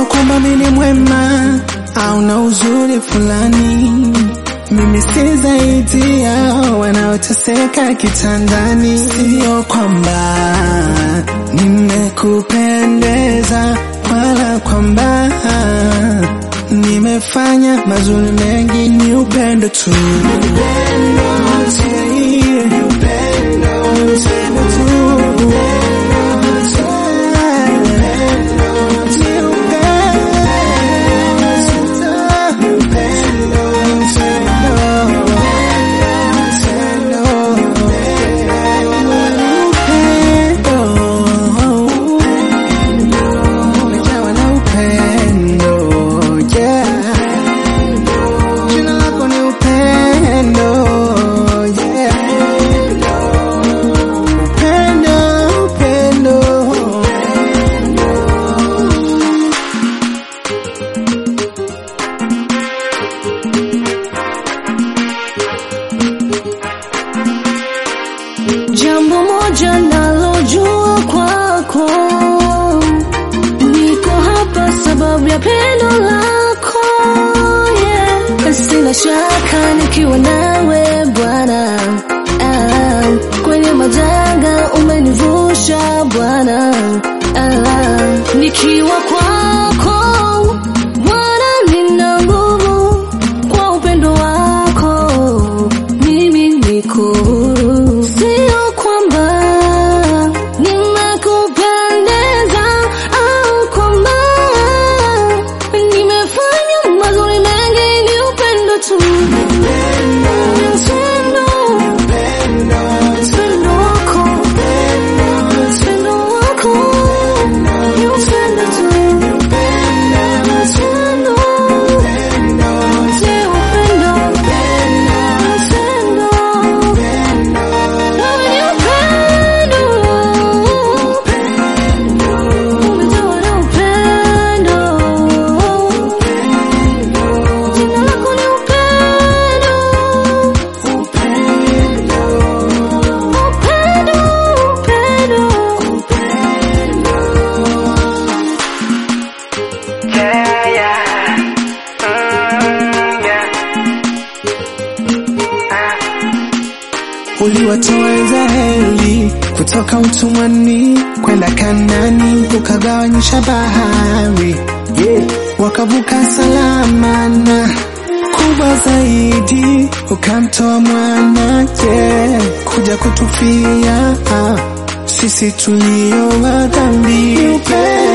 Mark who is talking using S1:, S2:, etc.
S1: kwamba mimi ni mwema au na uzuri fulani. Mimi si zaidi ya wanaoteseka kitandani, sio kwamba nimekupendeza wala kwamba nimefanya mazuri mengi, ni upendo tu. Umejawa na upendo, yeah. Jina lako ni upendo, yeah. Upendo, upendo.
S2: Jambo moja nalojua kwako, niko hapa sababu ya pendo lako yeah. Sina shaka nikiwa nawe Bwana, ah, kwenye majanga umenivusha Bwana, ah, nikiwa kwako Bwana nina nguvu kwa upendo wako mimi niko huru. Sio kwamba nimekupendeza au kwamba nimefanya mazuri mengi, ni upendo tu. Ni upendo. Upendo wako. Upendo wako. Ni upendo tu. Ni upendo. Ni upendo.
S1: Yeah, yeah. Mm, yeah. Ah. Uliwatoa Israeli kutoka utumwani kwenda Kanani, ukagawanyisha bahari yeah. Wakavuka salama na kubwa zaidi, ukamtoa mwana yeah. kuja kutufia ah. sisi tulio wa dhambi. Ni upendo